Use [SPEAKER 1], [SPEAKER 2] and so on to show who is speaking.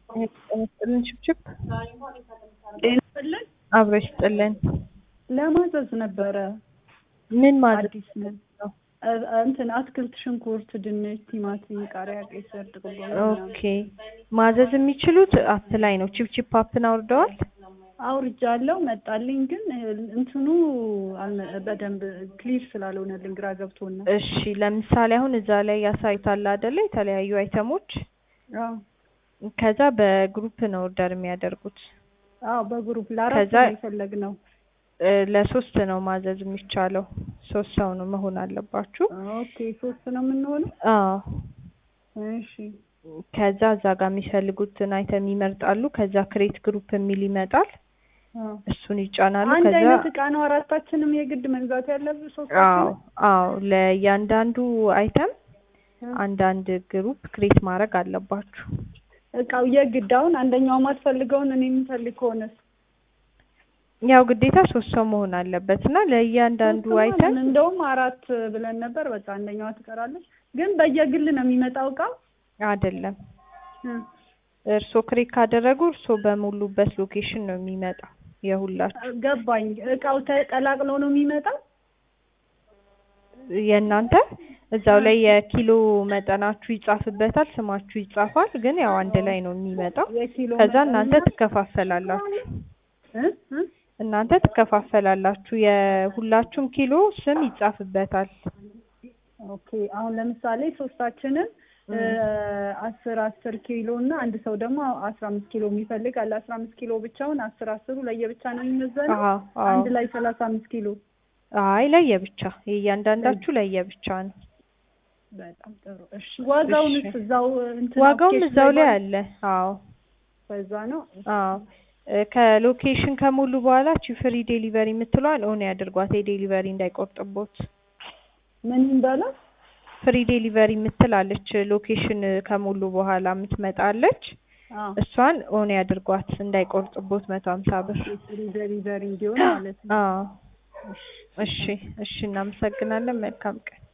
[SPEAKER 1] ጥልን ችብችብ
[SPEAKER 2] ጤና ይስጥልን።
[SPEAKER 1] አብረሽ ጥልን
[SPEAKER 2] ለማዘዝ ነበረ።
[SPEAKER 1] ምን ማለት
[SPEAKER 2] አዲስ ነን። እ- እንትን አትክልት፣ ሽንኩርት፣ ድንች፣ ቲማቲም፣ ቃሪያ፣ ቀይ ስር፣ ጥቅል ጎመን
[SPEAKER 1] ኦኬ ማዘዝ የሚችሉት አፕ ላይ ነው። ቺፕቺፕ አፕን አውርደዋል።
[SPEAKER 2] አውርጃለሁ መጣልኝ፣ ግን እንትኑ አልመ- በደንብ ክሊር ስላልሆነልኝ ግራ ገብቶን ነው።
[SPEAKER 1] እሺ ለምሳሌ አሁን እዛ ላይ ያሳይታል አይደለ? የተለያዩ አይተሞች
[SPEAKER 2] አዎ
[SPEAKER 1] ከዛ በግሩፕ ነው ኦርደር የሚያደርጉት።
[SPEAKER 2] አዎ፣ በግሩፕ ለአራት
[SPEAKER 1] ከዛ
[SPEAKER 2] ነው የፈለግነው።
[SPEAKER 1] እ፣ ለሶስት ነው ማዘዝ የሚቻለው። ሶስት ሰው ነው መሆን አለባችሁ።
[SPEAKER 2] ኦኬ ሶስት ነው የምንሆነው።
[SPEAKER 1] አዎ
[SPEAKER 2] እሺ
[SPEAKER 1] ከዛ እዛ ጋር የሚፈልጉትን አይተም ይመርጣሉ። ከዛ ክሬት ግሩፕ የሚል ይመጣል።
[SPEAKER 2] አዎ።
[SPEAKER 1] እሱን ይጫናሉ።
[SPEAKER 2] አንድ
[SPEAKER 1] ከዛ
[SPEAKER 2] አይነት እቃ ነው አራታችንም የግድ መግዛት ያለብን
[SPEAKER 1] አዎ
[SPEAKER 2] ሶስታችን።
[SPEAKER 1] አዎ ለእያንዳንዱ አይተም አንዳንድ ግሩፕ ክሬት ማድረግ አለባችሁ።
[SPEAKER 2] እቃው የግድ አሁን አንደኛው ማትፈልገውን እኔ የምፈልግ ከሆነስ
[SPEAKER 1] ያው ግዴታ ሶስት ሰው መሆን አለበት እና ለእያንዳንዱ
[SPEAKER 2] ሶስት
[SPEAKER 1] አይተም
[SPEAKER 2] ማለት እንደውም አራት ብለን ነበር። በቃ አንደኛዋ ትቀራለች። ግን በየግል ነው የሚመጣው እቃው።
[SPEAKER 1] አይደለም
[SPEAKER 2] እ።
[SPEAKER 1] እርስዎ ክሬት ካደረጉ እርስዎ በሙሉበት ሎኬሽን ነው የሚመጣው የሁላችሁ
[SPEAKER 2] ገባኝ። እቃው ተቀላቅሎ ነው የሚመጣው።
[SPEAKER 1] የእናንተ እዛው ላይ የኪሎ መጠናችሁ ይጻፍበታል፣ ስማችሁ ይጻፋል። ግን ያው አንድ ላይ ነው የሚመጣው።
[SPEAKER 2] የኪሎ
[SPEAKER 1] ከዛ
[SPEAKER 2] መጠን
[SPEAKER 1] እናንተ
[SPEAKER 2] እና-
[SPEAKER 1] ትከፋፈላላችሁ
[SPEAKER 2] እ? እ?
[SPEAKER 1] እናንተ ትከፋፈላላችሁ። የሁላችሁም ኪሎ ስም ይጻፍበታል።
[SPEAKER 2] ኦኬ አሁን ለምሳሌ ሶስታችንን እ፣ አስር አስር ኪሎ እና አንድ ሰው ደግሞ አስራ አምስት ኪሎ የሚፈልግ አለ። አስራ አምስት ኪሎ ብቻውን አስር አስሩ ለየብቻ ነው የሚመዘነው።
[SPEAKER 1] አዎ አዎ።
[SPEAKER 2] አንድ ላይ ሰላሳ አምስት ኪሎ
[SPEAKER 1] አይ ለየብቻ የእያንዳንዳችሁ ለየብቻ ነው።
[SPEAKER 2] በጣም ጥሩ። እሺ ዋጋውንስ
[SPEAKER 1] እሺ።
[SPEAKER 2] እዛው እንትን
[SPEAKER 1] ዋጋውም
[SPEAKER 2] አፕሊኬሽን
[SPEAKER 1] እዛው ላይ
[SPEAKER 2] ባለ-
[SPEAKER 1] አለ። አዎ
[SPEAKER 2] በዛ ነው።
[SPEAKER 1] አዎ እ፣ ከሎኬሽን ከሙሉ በኋላ ቺ ፍሪ ዴሊቨሪ የምትለዋል ኦን ያድርጓት የዴሊቨሪ እንዳይቆርጥቦት።
[SPEAKER 2] ምን ይባላል?
[SPEAKER 1] ፍሪ ዴሊቨሪ የምትላለች ሎኬሽን ከሙሉ በኋላ የምትመጣለች
[SPEAKER 2] አዎ
[SPEAKER 1] እሷን ኦን ያድርጓት እንዳይቆርጥቦት መቶ ሀምሳ ብር።
[SPEAKER 2] ዴሊቨሪ እንዲሆን ማለት ነው።
[SPEAKER 1] አዎ እሺ እሺ እናመሰግናለን። መልካም ቀን